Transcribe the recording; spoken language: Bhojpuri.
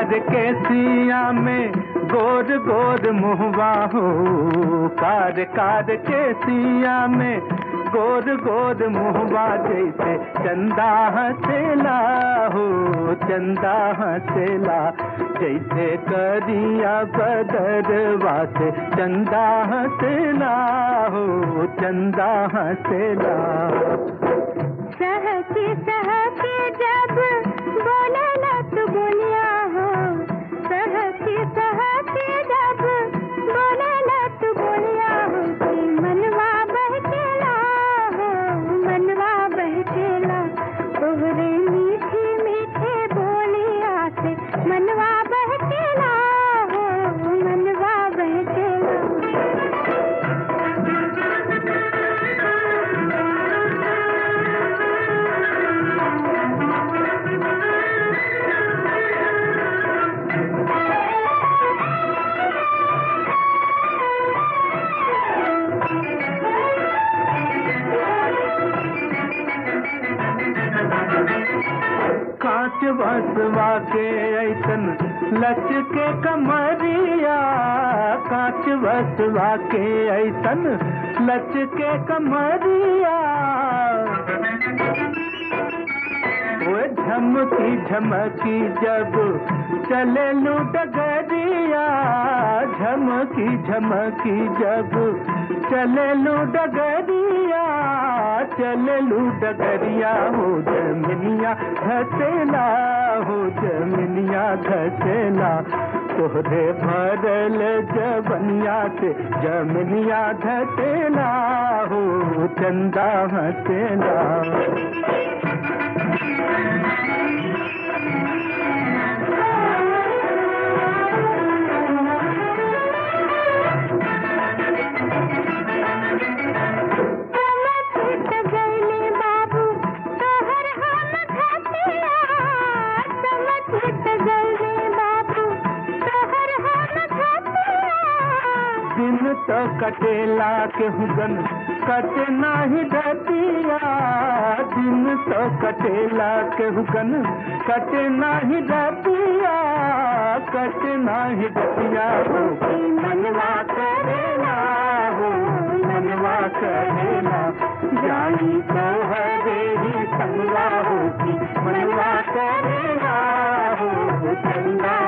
कार के सिया में गोर गोर मुहवा हो कार कार के सिया में गोर गोर मुहवा जैसे चंदा हसेला हो चंदा हसेला जैसे करिया बदरवा से चंदा हसेला हो चंदा हसेला सहके सहके जब बोले लत बोलिया हो सहके सहके जब बोले लत बोलिया हो कि मनवा बहकेला हो मनवा बहकेला तोहरे मीठे मीठे बोलिया से मनवा बहकेला हो मनवा बहकेला कांच बसवा के ऐसन लच के कमरिया कांच बसवा के ऐसन लच के कमरिया वो झमकी झमकी जब चले लू डगरिया झमकी झमकी जब चले लू डगरिया चले लू डगरिया हो जमिनिया घसेला हो जमिनिया घसेला तोहरे भरल जबनिया से जमिनिया घसेला हो चंदा हसेला समझ गईले बाबू तोहर हम खतिया समझ गईले बाबू तोहर हम खतिया दिन तो कटेला के हुगन कटे नाही डतिया दिन तो कटेला के हुगन कटे नाही डतिया कटे नाही डतिया हो कि मनवा करेला हो मनवा करेला जाई तो हरे ही संगवा हो कि मनवा करेला हो चंदा